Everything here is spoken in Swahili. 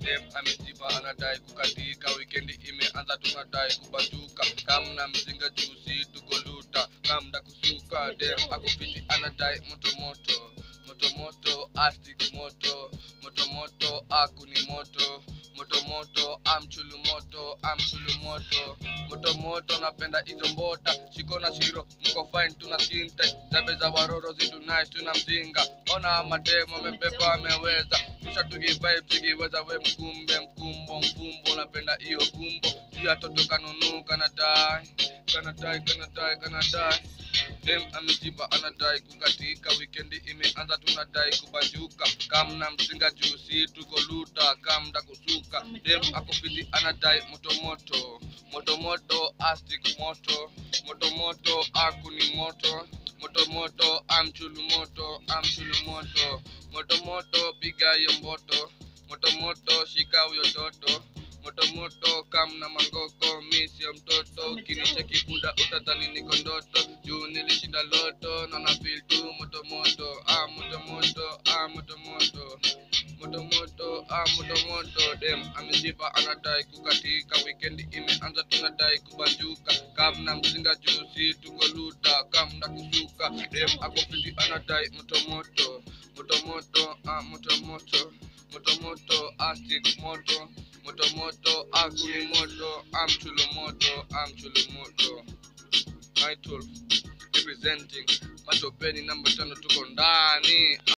dem amejipa anadai kukatika wikendi imeanza tunadai kubanduka kamna mzinga juzi tuko luta kamda kusuka dem akufiti anadai motomoto motomoto astik moto motomoto aku ni moto motomoto amchulu moto amchulu moto motomoto napenda hizo mbota shiko na shiro mko fine tuna sinte zabe za waroro zitu nice tuna mzinga ona mademo amebeba ameweza kisha tukivibe zikiweza we mkumbe mkumbo mfumbo napenda hiyo gumbo juu ya toto kanunu kanadai kanadai kanadai kanadai dem amejipa anadai kukatika wikendi imeanza tunadai kubanjuka kamna mzinga jusi tuko luta kamda kusuka dem akofiti anadai motomoto motomoto astik moto motomoto aku ni moto motomoto amchulu moto amchulu moto motomoto piga hiyo mboto motomoto shika huyo toto motomoto kamna mangoko misio mtoto ukinicheki buda utadhani niko ndoto juu nilishinda loto na na feel tu motomoto ah motomoto ah motomoto motomoto ah motomoto dem amejipa anadai kukatika wikendi imeanza tunadai kubanjuka kamna mzinga jusi tuko luta kamna kusuka dem akofiti anadai motomoto motomoto ah motomoto motomoto astik moto motomoto akuni moto amchulu moto amchulu moto Nightul representing matopeni namba tano tuko ndani